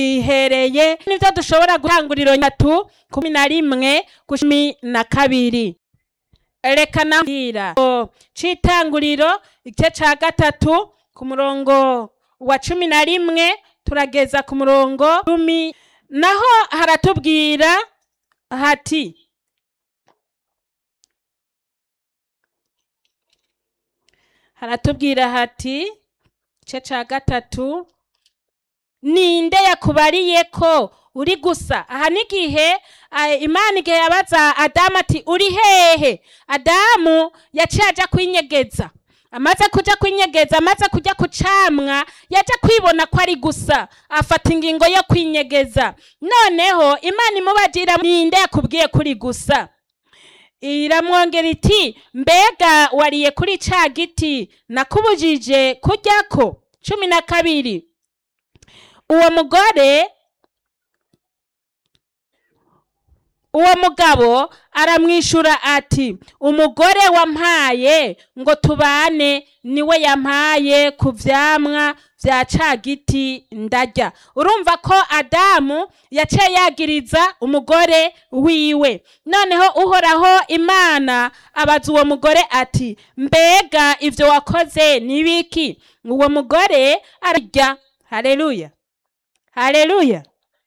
ihereye nivyo dushobora gutanguriro nyatu kumi na rimwe cumi na kabiri reka nambwira c'itanguriro igice ca gatatu ku murongo wa cumi na rimwe turageza ku murongo cumi naho haratubwira hati haratubwira hati igice ca gatatu ninde yakubariye ko uri gusa aha n'igihe eh, imana igihe yabaza adamu ati uri hehe adamu yaciye aja kwinyegeza amaze kuja kwinyegeza amaze kuja ku camwa yaja kwibona ko ari gusa afata ingingo yo kwinyegeza noneho imana imubajira ninde yakubwiye ko uri gusa iramwongera iti mbega wariye kuri ca giti nakubujije kuryako cumi na kabiri uwo mugore uwo mugabo aramwishura ati umugore wampaye ngo tubane niwe yampaye ku vyamwa vya ca giti ndarya urumva ko adamu yaciye yagiriza umugore wiwe noneho uhoraho imana abaza uwo mugore ati mbega ivyo wakoze ni biki uwo mugore ararya haleluya haleluya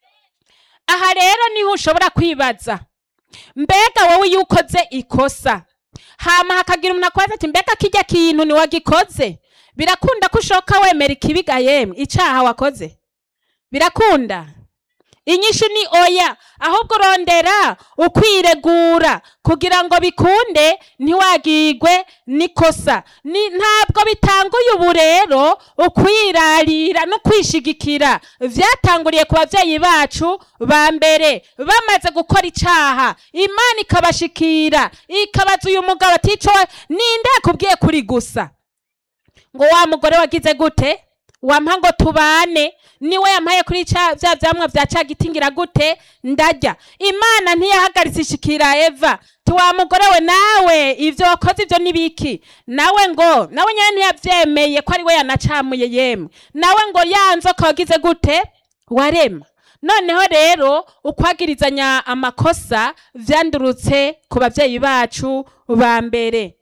aha rero niho ushobora kwibaza mbega wowe iyo ukoze ikosa hama hakagira umuntu akwaza ati mbega kirya kintu niwagikoze birakunda ko ushoka wemera ikibiga yemwe icaha wakoze birakunda inyishu ni oya ahubwo urondera ukwiregura kugira ngo bikunde ntiwagigwe n'ikosa Ni- ntabwo bitanguye ubu rero ukwirarira no kwishigikira vyatanguriye ku bavyeyi bacu ba mbere bamaze gukora icaha imana ikabashikira ikabaza uyu mugabo ati ico ninde yakubwiye kuri gusa ngo wa mugore wagize gute wampa ngo tubane niwe yampaye kuri ca vya vyamwa vya ca giti ngira gute ndarya imana ntiyahagaritse ishikira eva ti wa mugore we nawe ivyo wakoze ivyo nibiki nawe ngo nawe nyene ntiyavyemeye ko ari we yanacamuye yemwe nawe ngo ya nzoka wagize gute warema noneho rero ukwagirizanya amakosa vyandurutse ku bavyeyi bacu ba mbere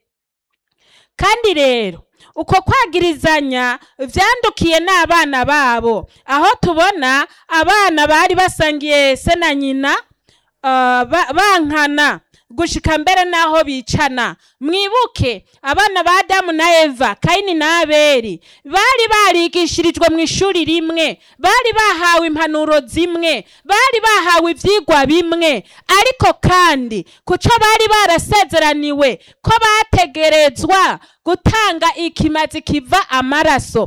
kandi rero uko kwagirizanya vyandukiye n'abana babo aho tubona abana bari basangiye se na nyina uh, ba- bankana gushika mbere n'aho bicana mwibuke abana ba adamu na eva kayini na abeli bari barigishirijwe mu ishuri rimwe bari bahawe impanuro zimwe bari bahawe ivyigwa bimwe ariko kandi kuco bari barasezeraniwe ko bategerezwa gutanga ikimazi kiva amaraso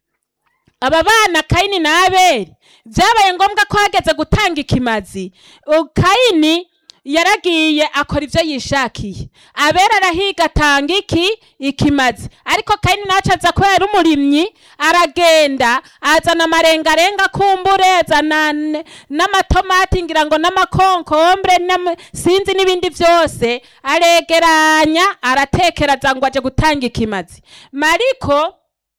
aba bana kayini na abeli vyabaye ngombwa ko hageze gutanga ikimazi U- kayini yaragiye akora ivyo yishakiye abera arahiga atanga iki ikimazi ariko kayini naco aza ko yari umurimyi aragenda azana amarengarenga kumbure azana n- n'amatomati ngira ngo n'amakonkombre n'ama- sinzi n'ibindi vyose aregeranya aratekera aza ngo aje gutanga ikimazi mariko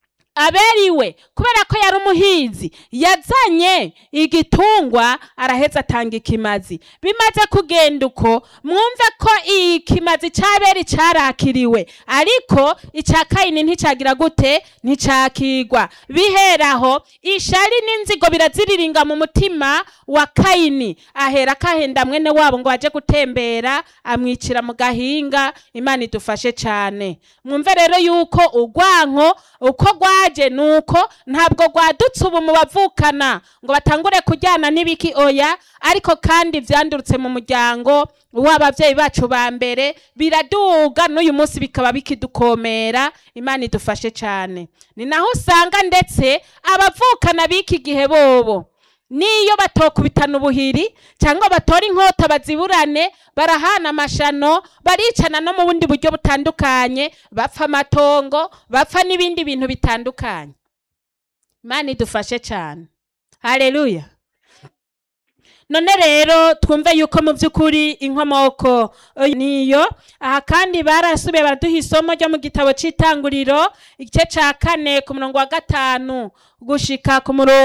aberiwe kubera ko yari umuhinzi yazanye igitungwa araheza atanga ikimazi bimaze kugenda uko mwumve ko ikimazi c'aberi carakiriwe ariko ica kayini nticagira gute nticakigwa biheraho ishari n'inzigo biraziriringa mu mutima wa kayini ahera kahenda mwene wabo ngo aje gutembera amwicira mu gahinga imana idufashe cane mwumve rero yuko urwanko uko rwaje nuko ntabwo rwadutse ubu mu bavukana ngo batangure kujyana n'ibiki oya ariko kandi vyandurutse mu muryango w'abavyeyi bacu ba mbere biraduga n'uyu munsi bikaba bikidukomera imana idufashe cane ni naho usanga ndetse abavukana b'iki gihe bobo niyo batokubitana ubuhiri cyangwa batora inkota baziburane barahana amashano baricana no mu bundi buryo butandukanye bapfa amatongo bapfa n'ibindi bintu bitandukanye imana idufashe cyane haleluya none rero twumve yuko mu by'ukuri inkomoko eh, niyo aha kandi barasubiye baraduha isomo ryo mu gitabo cy'itanguriro igice cya kane ku murongo wa gatanu gushika ku murongo